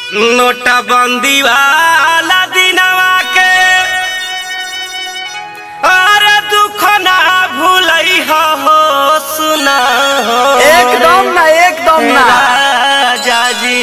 नोटबंदी वाला दिनवा के अरे दुख ना भूलई हो सुना हो एकदम ना एकदम ना राजा जी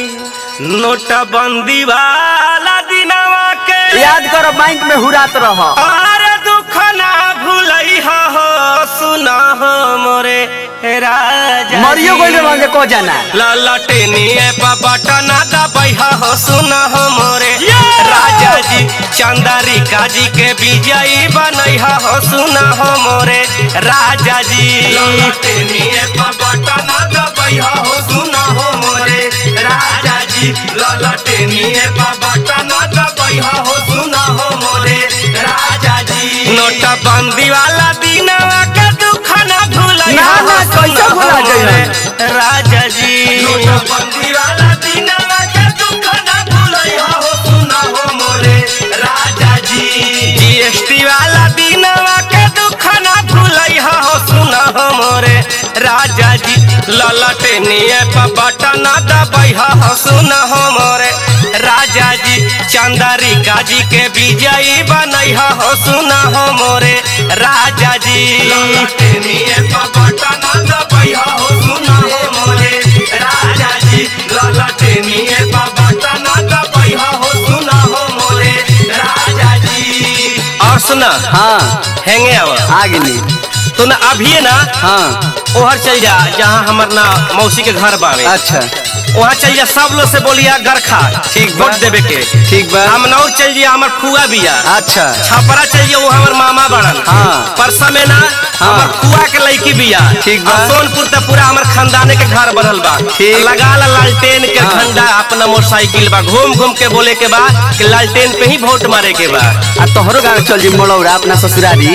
नोटबंदी वाला दिनवा के याद करो बैंक में हुरात रह अरे दुख ना भूलई हो सुना हो मोरे राजा मरियो जी। गइल रहल को जाना ललटेनिए बटना दबैहा हो सुन हो मोरे राजा जी चंदारी काजी के विजयी बनैहा हो सुन हो मोरे राजा जी ललटेनिए बटना दबैहा हो सुन हो मोरे राजा जी ललटेनिए बटना दबैहा हो सुन हो मोरे राजा जी नोटबंदी वाला दिनवा के दुख ना भूलई ना, ना, कैसे भुला जइहन? राजा जी नोटबंदी वाला दिनवा के दुख ना भूलई हो सुना हो मोरे राजा जी जीएसटी वाला दिनवा के दुख ना भूलई हो सुना हो मोरे राजा जी ललटेनिए बटन दबई हो सुना हो मोरे राजा जी चंदारी काजी के विजयी बनई हो सुना हो मोरे राजा जी ललटेनिए बटन दबई हो सुना हो मोरे राजा जी ललटेनिए बटन दबई हो सुना हो मोरे राजा जी और सुना हाँ हैंगे आवा आ गेली तो ना अभी ना हाँ ओहर चल जा जहाँ हमर ना मौसी के घर बावे अच्छा वहाँ चल जा सब लोग से बोलिया गरखा ठीक बा। वोट देवे के ठीक बा हमनौर चल जिया हमर फुआ बिया अच्छा छपरा चल जिया वो हमर मामा बड़न हाँ। परसा में ना हाँ। हमर फुआ के लड़की बिया ठीक बा। आ सोनपुर तक पूरा हमर खानदाने के घर बनल बा ठीक। लगा ला लालटेन के हाँ। झंडा अपना मोटरसाइकिल बा घूम घूम के बोले के बा कि लालटेन पे ही वोट मारे के बा आ तोहरो गाँव चल जी मोलौरा अपना ससुरारी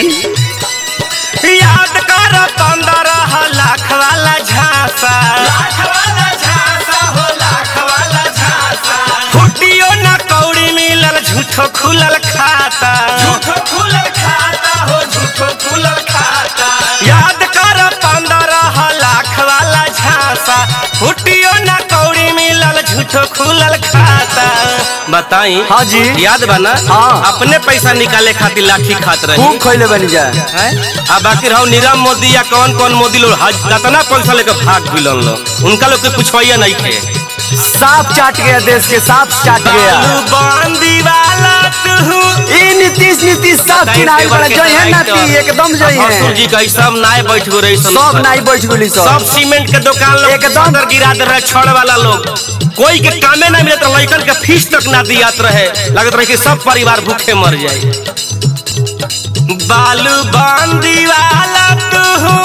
याद कर पंद्रह लाख वाला झांसा लाख वाला झांसा हो लाख वाला झांसा फुटियो ना कौड़ी मिलल झूठो खुलल खाता झूठो खुलल खाता हो झूठो खुलल खाता याद कर पंद्रह लाख वाला झांसा फुटियो ना कौड़ी मिलल झूठो खुलल खाता बताई हाँ जी। याद बा ना हाँ। अपने पैसा निकाले खातिर लाठी खात रही खूब खैले बनी जा आ बाकी रहो नीरव मोदी या कौन कौन मोदी लोग हज कितना पैसा लेकर भाग भिलन लोग उनका लोग के पूछवाइया नहीं थे साफ चाट गया देश के साफ चाट गया बालू बांदी वाला तू ई नीतीश नीतीश सब चुनाव बड़ा जय है नाती एकदम जय ससुर है जी का ई सब नाय बैठ गो रही सब नाई बैठ गुली सब सब सीमेंट के दुकान लोग एकदम। एकदम गिरा दे रहे छड़ वाला लोग कोई के कामे ना मिलत रहे, लड़कन के फीस तक ना दियात रहे लगत रहे कि सब परिवार भूखे मर जाए बालू बांदी वाला तू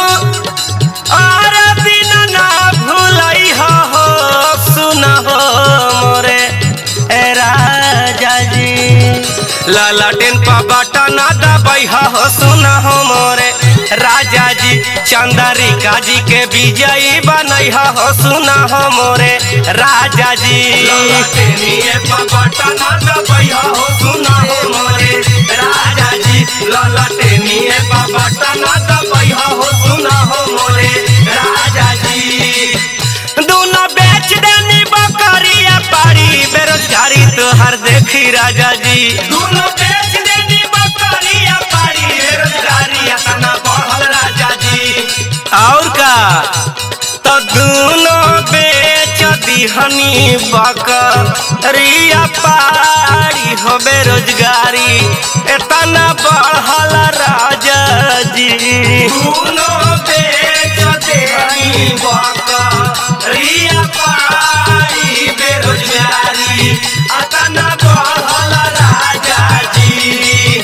और दिन ना भूलई हो सुन हो मोरे ए राजा जी लालटेन पर बटन दबई हो सुन हो मोरे राजा जी चंदरी काजी के विजयी बनई हो सुन हो मोरे राजा जी ललटेनिए पर बटन दबई हो सुन हो मोरे राजा जी ललटेनिए पर बटन दबई हो सुन हो मोरे राजा जी दोनों बेच देनी बकरिया पारी बेरोजगारी तोहर देखी राजा जी दोनों बेच देनी बकरिया पारी बेरोजगारी अतना बढ़ल राजा जी और का तो दोनों बेच दिहनी बकरिया पारी हो बेरोजगारी इतना बढ़ल राजा जी दोनों बेच देहनी बकरिया पारी बेरोजगारी अतना बढ़ल राजा जी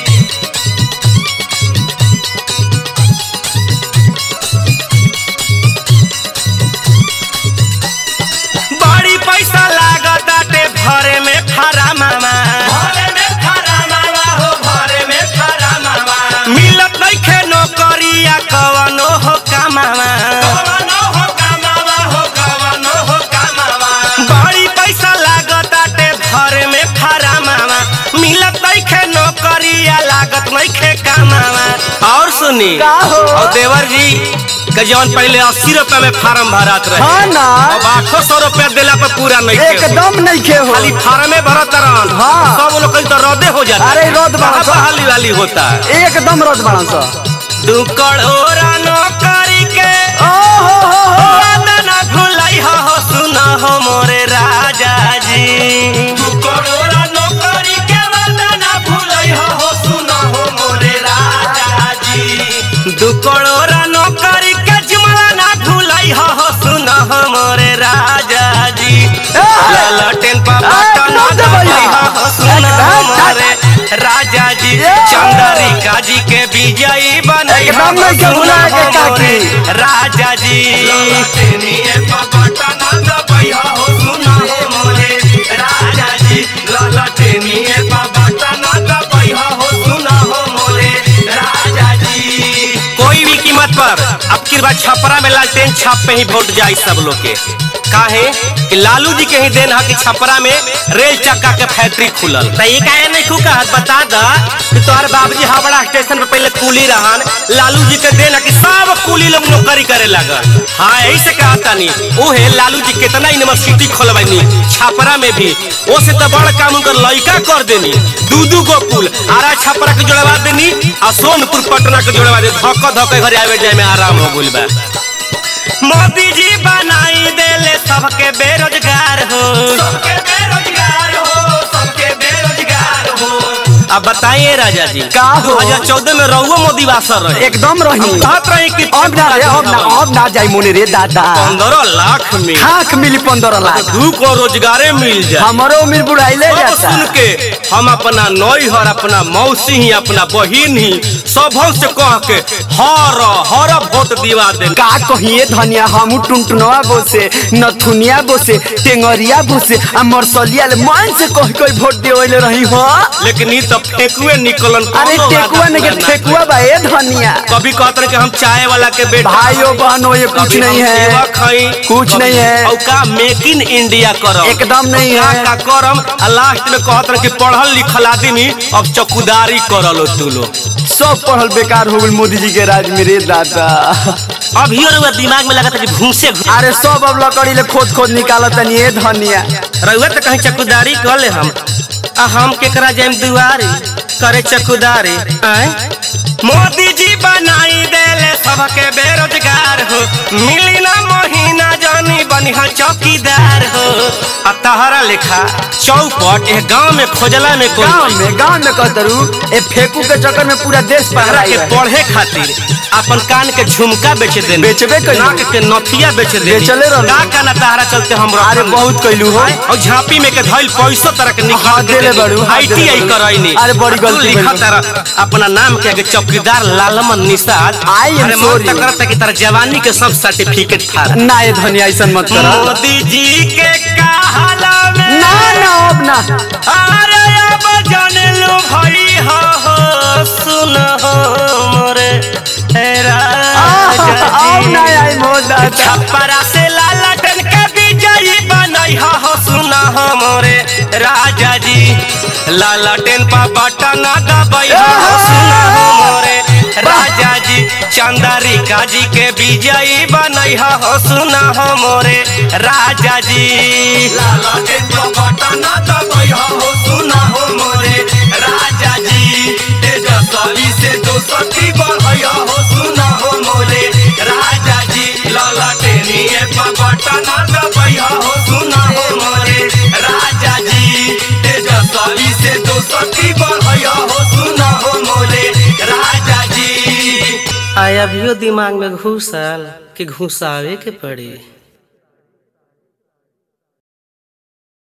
बड़ी पैसा लागत आटे भरे में खरा मामा भरे में खरा मामा हो भरे में खरा मामा मिलत नइखे नौकरिया कवनो हो कमावा कवनो हो कमावा हो कवनो हो कमावा बड़ी पैसा लागत आटे भरे में खरा मामा मिलत नइखे नौकरिया लागत नइखे कमावा और सुन सुनी का हो? और देवर जी के जौन पहले अस्सी रुपए में फार्म भरत रहे हाँ ना। अब आठो सौ रुपया दिला पे पूरा नहीं के हो। एकदम नहीं खे हो खाली फार्मे भरत रहन हाँ। सब लोग कहीं तो रद्दे हो जाता अरे रद्द बड़ा कहाँ सा। बहाली वाली होता है एकदम रद बड़ा सा तू कड़ोरा नौकरी के ओ हो हो हो वादा ना भुलाई हो हो सुना हो मोरे राजा जी तू कड़ोरा नौकरी के वादा ना भुलाई हो हो सुना हो मोरे राजा जी तू कड़ोरा नौकरी के जुमला ना भुलाई हो हो सुना हो मोरे राजा जी ललटेन पर बटन ना दबाई हो हो सुना हो मोरे राजा जी चंद्रिका जी के विजयी बनई हो एकदम नहीं के भुला के काकी। राजा जी कोई भी कीमत पर अब की बार छपरा में लालटेन छाप पे ही वोट जाई सब लोग के काहे कि लालू जी के ही देन है कि छपरा में रेल चक्का के फैक्ट्री खुलल तो ये काहे नहीं खू कहत बता द कि तोहर बाबूजी हावड़ा स्टेशन पे पहले कुली रहन लालू जी के देन है कि सब कुली लोग नौकरी करे लगन हाँ यही से कहता नहीं वो है लालू जी कितना यूनिवर्सिटी खोलबनी छपरा में भी वो से तो बड़ काम उनकर लड़का कर देनी दू दू गो पुल आरा छपरा के जोड़वा देनी आ सोनपुर पटना के जोड़वा दे धक्का धक्का घर आवे जाए में आराम हो गइल बा मोदी जी बनाई देले सबके बेरोजगार हो सबके बेरोजगार हो सबके बेरोजगार हो अब बताइए राजा जी का हो? 2014 में रहुओ मोदी वासर रहे एकदम रही हम कहत रहे कि अब ना रे अब ना अब ना जाई मोने रे दादा पंद्रह लाख में खाक मिली पंद्रह लाख दू को रोजगारे मिल जाए हमारो उम्र बुढ़ाइले सब जाता सुन के हम अपना नौहर अपना मौसी ही अपना बहिन ही सब से कह के हर हर वोट दिवा दे का कहिए धनिया हमू टुनटुनवा बोसे नथुनिया बोसे टेंगरिया बोसे आ मरसलिया ले मन से कह कोई वोट देवले रही हो लेकिन ई तो फेकुए निकलन अरे कौनो टेकुआ वादा ने के पूरा ना ठेकुआ बा ए धनिया कभी कहते रहे कि हम चाय वाला के बेटा भाइयों बहनों ये कुछ कभी नहीं हम है सेवक हई कुछ कभी- नहीं है। और का मेक इन इंडिया करम एकदम नहीं का है का करम आ लास्ट में कहत रहे कि पढ़ल लिखल आदमी अब चौकीदारी करल तू लोग सब पढ़ल बेकार हो गल मोदी जी के राज में रे दादा अभी और दिमाग में लगता कि भूसे अरे सब अब लकड़ी ले खोद खोद निकालत तनी ए धनिया रउआ तो कहीं चकुदारी कर ले हम आ हम केकरा जाम दुआरी करे चकुदारी आय मोदी जी बनाई देले सबके बेरोजगार हो मिली ना महीना जानी बनिहा चौकीदार हो आ तहरा लेखा चौपट ए गांव में खोजला में कोई गांव में गांव में कहतरू ए फेकू के चक्कर में पूरा देश तहरा पहरा के पढ़े खातिर अपन कान के झुमका बेच दे बेचबे कइलू। नाक के नथिया बेच दे बेचले रहलू। का का ना तहरा चलते हम अरे रखन। बहुत कइलू हो और झांपी में के धइल पैसो तरह के हाँ, निकाल देले बड़ू, हाँ, देले आईटीआई बड़ू। करैनी अरे, बड़ी गलती तू लिखा भइल। तारा अपना नाम के आगे चौकीदार लालमन निषाद I am अरे मन sorry. तक करता कि तारा जवानी के सब सर्टिफिकेट था ना ए धनिया ऐसा मत कर मोदी जी के कहाला में ना ना अब ना अरे अब जान लो भाई हो हो सुन हो मोरे हे राजा अब ना जी आई मोह दादा छपरा से लालटन के विजयी बनई हो हो सुना हो मोरे राजा जी लालटेन पर बटन दबई हो हो सुना हो मोरे राजा जी चंद्रिका जी के विजयी बनई हो हो सुना हो मोरे राजा जी लालटेन पर बटन दबई हो हो सुना हो मोरे राजा जी तेजस्वी से दोस्ती बढ़ई हो सुना हो मोरे राजा जी ललटेनिए पर बटन दबई हो सुना हो मोरे राजा जी तेजस्वी से दोस्ती बढ़ई हो सुना हो मोरे राजा जी आया भी दिमाग में घुसल कि घुसावे के पड़ी